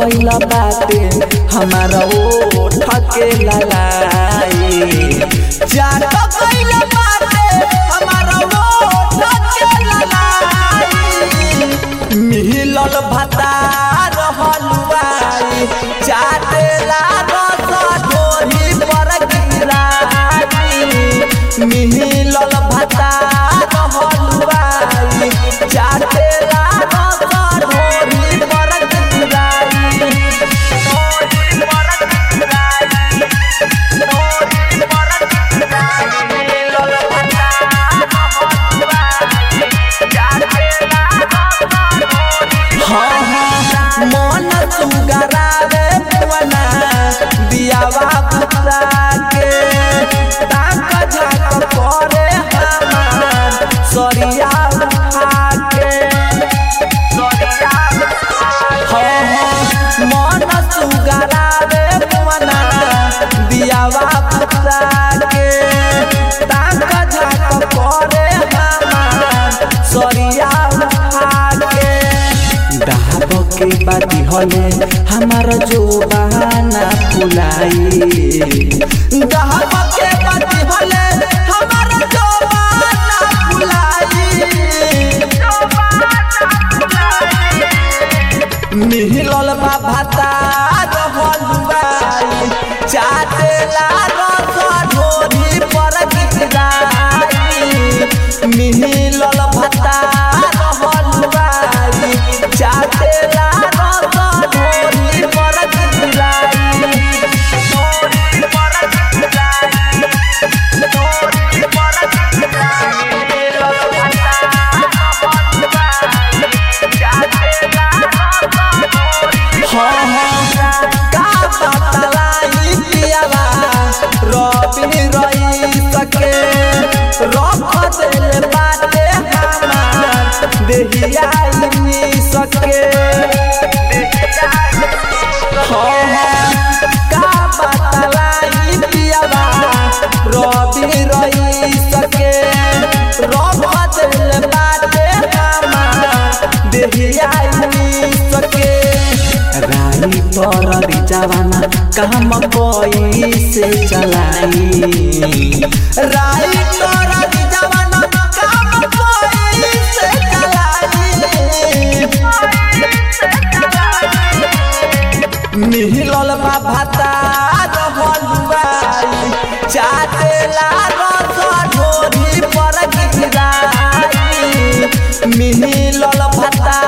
गइल बाटे हमारा ओठ के ललाई चाट गइल बाटे हमारा ओठ के ललाई मिलल भता रहलुआई चाटेला रस ढोरी पर गिराई मिलल भता रहलुआई चाटेला रस ढोरी पर गिराई हाँ हाँ मन सुगरावे पुअना दियावा पुता के ताक झाक करे हमार सरिया उठा के हाँ हाँ मन सुगरावे पुअना दियावा पुता के ताक झाक करे हमार सरिया उठा के डाब के बाती हले हमार जो बहाना फुलाई डाब के बाती हले हमार जो बहाना फुलाई मिहिलल बा भाता रहलुआई चाटेला रस ढोरी पर गिराई मिहिलल भाता रहलुआई चाटेला रस ढोरी पर गिराई हाँ हाँ का बतलाई पियावा रवि रही सके रख दिल बाटे हमार देहिया इनी सके हाँ हाँ का बतलाई पियावा रवि रही सके रख दिल बाटे हमार देहिया इनी सके रानी पर जवाना काम कोई से चलाई राई पर जवाना काम कोई से चलाई मिहिलल बा भाता रहलुआई चाटेला रस ढोरी पर गिराई मिहिलल भाता